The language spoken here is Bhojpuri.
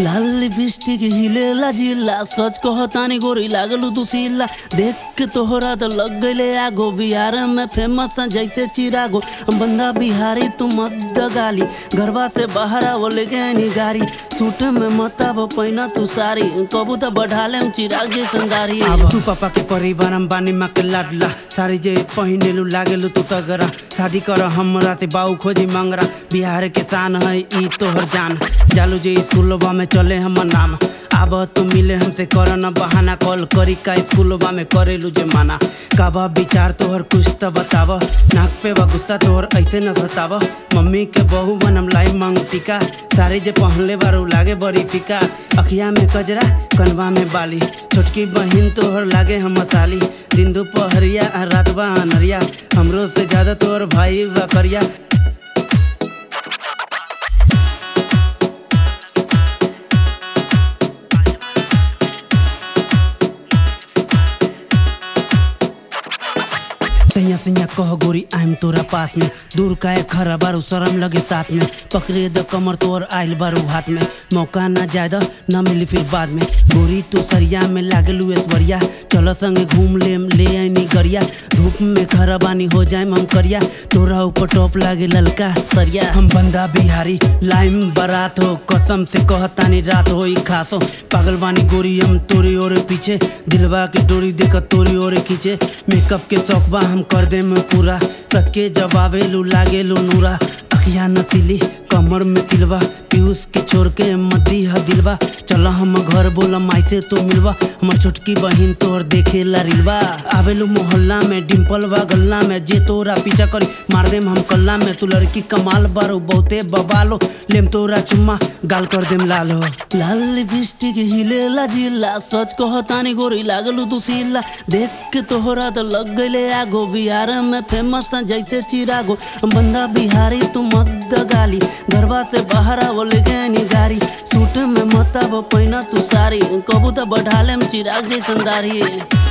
लाल लिपस्टिक हिलेला जिला सच कहतानी गोरी लागलू दुसीला देख के तोहरा तो लग गईले आगो बिहार में फेमस है जैसे चिरागो बंदा बिहारी तू मत दगाली घरवा से बाहर आवो लेके आनी गाड़ी सूट में मत आवो पहिना तू सारी कबू तो बढ़ा लेम चिराग जैसन दाढ़ी तू पापा के परिवार हम बानी माँ के लाडला सारी जे पहिनेलू लागेलू तू तगरा शादी कर हमरा से बाऊ खोजी मंगरा बिहार के शान है ई तोहर जान जालू जे स्कूलवा में चले हमर नाम आब तू मिले हमसे कर न बहाना कॉल करी का स्कूलवा में करेलू जे माना काबा विचार तोहर कुछ तो बताव नाक पे बा गुस्सा तोहर ऐसे न सताव मम्मी के बहू बनम लाई मांग टीका सारे जे पहनले बारू लागे बड़ी फीका अखिया में कजरा कनवा में बाली छोटकी बहिन तोहर लागे हम मसाली दिन दोपहरिया आ रात बा अनरिया हमरो से ज्यादा तोहर भाई बा करिया सैया सैया कह गोरी आइम तोरा पास में दूर काहे खरा बारू शरम लगे साथ में पकड़े द कमर तोर आइल बारू हाथ में मौका ना ज्यादा न मिली फिर बाद में गोरी तू सरिया में लागलू ऐश्वर्या चल संगे घूम ले ले आईनी गरिया धूप में खरा बानी हो जाए हम करिया तोरा ऊपर टॉप लागे ललका सरिया हम बंदा बिहारी लाइम बारात हो कसम से कहतानी रात हो ई खासो पागल बानी गोरी हम तोरी ओरे पीछे दिलवा के डोरी देख तोरी ओरे खींचे मेकअप के शौक बा हम कर दे में पूरा सच के जवाबे लू लागे लू नूरा अखिया नसीली कमर में तिलवा पीयूष के छोड़ के मदी ह दिलवा चल हम घर बोला माई से तो मिलवा हमर छोटकी बहिन तोहर देखे ला रिलवा आवेलू मोहल्ला में डिम्पल बा गल्ला में जे तोरा पीछा करी मार देम हम कल्ला में तू लड़की कमाल बारो बहुते बबालो लेम तोरा चुम्मा गाल कर देम लाल हो लाल लिपस्टिक हिलेला जिला सच कहतानी गोरी लागलू दुसीला देख के तोहरा तो लग गईले आगो बिहार में फेमस है जैसे चिरागो बंदा बिहारी तू मत दगाली घरवा से बाहर आवो लेके आनी गाड़ी सूट में मत आवो पहिना तू सारी कबू तो बढ़ा लेम चिराग जैसन दाढ़ी